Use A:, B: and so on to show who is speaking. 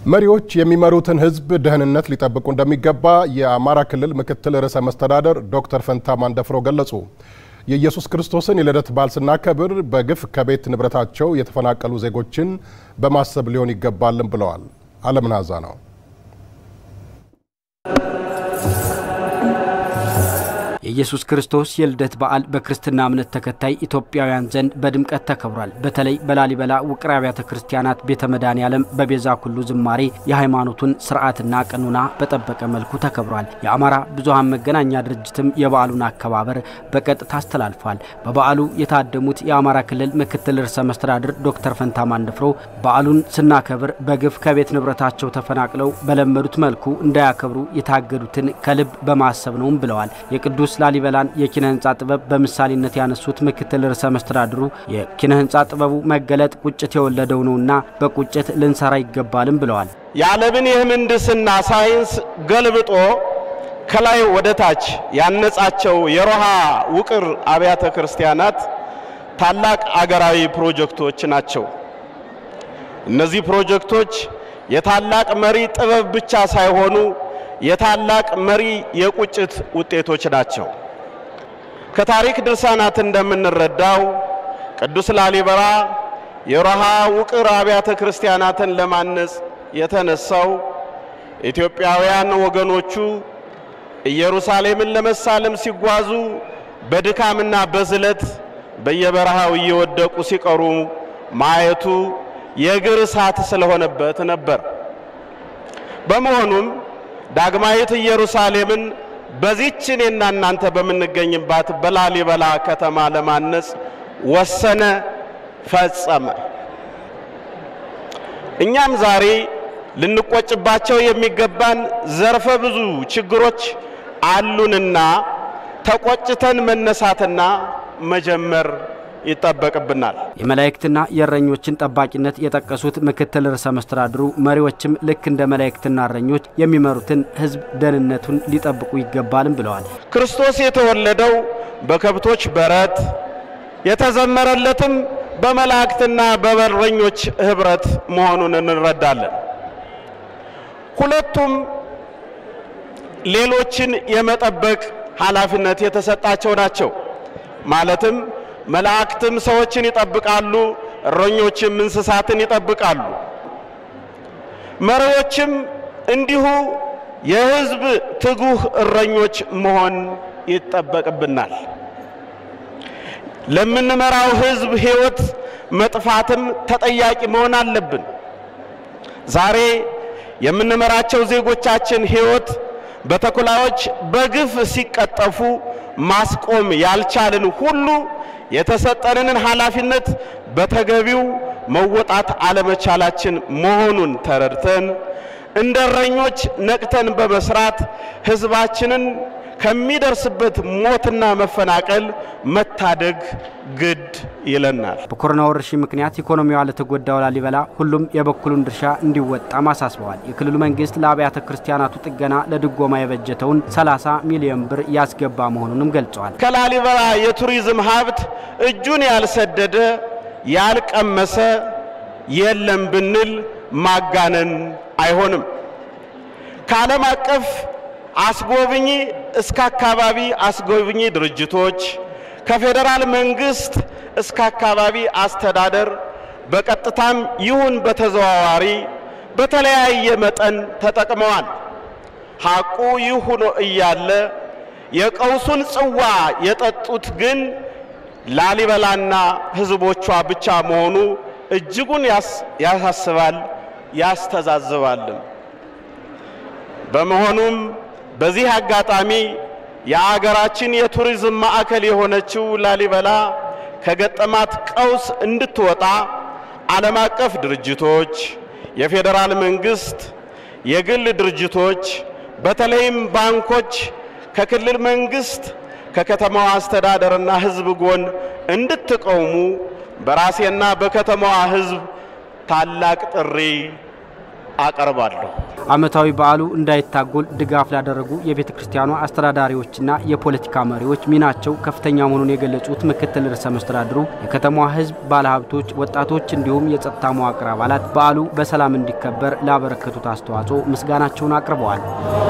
A: መሪዎች የሚመሩትን ሕዝብ ደህንነት ሊጠብቁ እንደሚገባ የአማራ ክልል ምክትል ርዕሰ መስተዳደር ዶክተር ፈንታ ማንደፍሮ ገለጹ። የኢየሱስ ክርስቶስን የልደት በዓል ስናከብር በግፍ ከቤት ንብረታቸው የተፈናቀሉ ዜጎችን በማሰብ ሊሆን ይገባልን ብለዋል። አለምናዛ ነው።
B: የኢየሱስ ክርስቶስ የልደት በዓል በክርስትና እምነት ተከታይ ኢትዮጵያውያን ዘንድ በድምቀት ተከብሯል። በተለይ በላሊበላ ውቅር አብያተ ክርስቲያናት ቤተ መድኃኔዓለም በቤዛ ኩሉ ዝማሬ የሃይማኖቱን ስርዓትና ቀኖና በጠበቀ መልኩ ተከብሯል። የአማራ ብዙሃን መገናኛ ድርጅትም የበዓሉን አከባበር በቀጥታ አስተላልፏል። በበዓሉ የታደሙት የአማራ ክልል ምክትል ርዕሰ መስተዳድር ዶክተር ፈንታ ማንደፍሮ በዓሉን ስናከብር በግፍ ከቤት ንብረታቸው ተፈናቅለው በለመዱት መልኩ እንዳያከብሩ የታገዱትን ከልብ በማሰብ ነውም ብለዋል። የቅዱስ ላሊበላን የኪነ ህንፃ ጥበብ በምሳሌነት ያነሱት ምክትል ርዕሰ መስተዳድሩ የኪነ ህንፃ ጥበቡ መገለጥ ቁጭት የወለደው ነውና በቁጭት ልንሰራ ይገባልም ብለዋል።
C: የዓለምን የምህንድስና ሳይንስ ገልብጦ ከላይ ወደ ታች ያነጻቸው የሮሃ ውቅር አብያተ ክርስቲያናት ታላቅ አገራዊ ፕሮጀክቶች ናቸው። እነዚህ ፕሮጀክቶች የታላቅ መሪ ጥበብ ብቻ ሳይሆኑ የታላቅ መሪ የቁጭት ውጤቶች ናቸው። ከታሪክ ድርሳናት እንደምንረዳው ቅዱስ ላሊበላ የሮሃ ውቅር አብያተ ክርስቲያናትን ለማነጽ የተነሳው ኢትዮጵያውያን ወገኖቹ ኢየሩሳሌምን ለመሳለም ሲጓዙ በድካምና በዝለት በየበረሃው እየወደቁ ሲቀሩ ማየቱ የእግር እሳት ስለሆነበት ነበር። በመሆኑም ዳግማዊት ኢየሩሳሌምን በዚህች እኔና እናንተ በምንገኝባት በላሊበላ ከተማ ለማነጽ ወሰነ፣ ፈጸመ። እኛም ዛሬ ልንቆጭባቸው የሚገባን ዘርፈ ብዙ ችግሮች አሉንና ተቆጭተን መነሳትና መጀመር ይጠበቅብናል።
B: የመላእክትና የእረኞችን ጠባቂነት የጠቀሱት ምክትል ርዕሰ መስተዳድሩ መሪዎችም ልክ እንደ መላእክትና እረኞች የሚመሩትን ሕዝብ ደህንነቱን ሊጠብቁ ይገባልም ብለዋል።
C: ክርስቶስ የተወለደው በከብቶች በረት የተዘመረለትም በመላእክትና በበረኞች ኅብረት መሆኑን እንረዳለን። ሁለቱም ሌሎችን የመጠበቅ ኃላፊነት የተሰጣቸው ናቸው። ማለትም መላእክትም ሰዎችን ይጠብቃሉ፣ እረኞችም እንስሳትን ይጠብቃሉ። መሪዎችም እንዲሁ የሕዝብ ትጉህ እረኞች መሆን ይጠበቅብናል። ለምንመራው ሕዝብ ሕይወት መጥፋትም ተጠያቂ መሆን አለብን። ዛሬ የምንመራቸው ዜጎቻችን ሕይወት በተኩላዎች በግፍ ሲቀጠፉ ማስቆም ያልቻልን ሁሉ የተሰጠንን ኃላፊነት በተገቢው መወጣት አለመቻላችን መሆኑን ተረድተን እንደ እረኞች ነቅተን በመስራት ሕዝባችንን ከሚደርስበት ሞትና መፈናቀል መታደግ ግድ ይለናል።
B: በኮሮና ወረርሽኝ ምክንያት ኢኮኖሚዋ ለተጎዳው ላሊበላ ሁሉም የበኩሉን ድርሻ እንዲወጣም አሳስበዋል። የክልሉ መንግስት ለአብያተ ክርስቲያናቱ ጥገና ለድጎማ የበጀተውን 30 ሚሊዮን ብር ያስገባ መሆኑንም ገልጸዋል።
C: ከላሊበላ የቱሪዝም ሀብት እጁን ያልሰደደ ያልቀመሰ የለም ብንል ማጋነን አይሆንም። ከዓለም አቀፍ አስጎብኚ እስከ አካባቢ አስጎብኚ ድርጅቶች ከፌዴራል መንግስት እስከ አካባቢ አስተዳደር በቀጥታም ይሁን በተዘዋዋሪ በተለያየ መጠን ተጠቅመዋል። ሐቁ ይህ ሆኖ እያለ የቀውሱን ጽዋ የጠጡት ግን ላሊበላና ሕዝቦቿ ብቻ መሆኑ እጅጉን ያሳስባል፣ ያስተዛዝባልም። በመሆኑም በዚህ አጋጣሚ የአገራችን የቱሪዝም ማዕከል የሆነችው ላሊበላ ከገጠማት ቀውስ እንድትወጣ ዓለም አቀፍ ድርጅቶች፣ የፌዴራል መንግስት፣ የግል ድርጅቶች በተለይም ባንኮች ከክልል መንግስት ከከተማዋ አስተዳደርና ሕዝብ ጎን እንድትቆሙ በራሴና በከተማዋ ሕዝብ ታላቅ ጥሪ አቀርባለሁ።
B: ዓመታዊ በዓሉ እንዳይታጎል ድጋፍ ላደረጉ የቤተ ክርስቲያኗ አስተዳዳሪዎችና የፖለቲካ መሪዎች ሚናቸው ከፍተኛ መሆኑን የገለጹት ምክትል ርዕሰ መስተዳድሩ የከተማዋ ሕዝብ፣ ባለሀብቶች፣ ወጣቶች እንዲሁም የጸጥታ መዋቅር አባላት በዓሉ በሰላም እንዲከበር ላበረከቱት አስተዋጽኦ ምስጋናቸውን አቅርበዋል።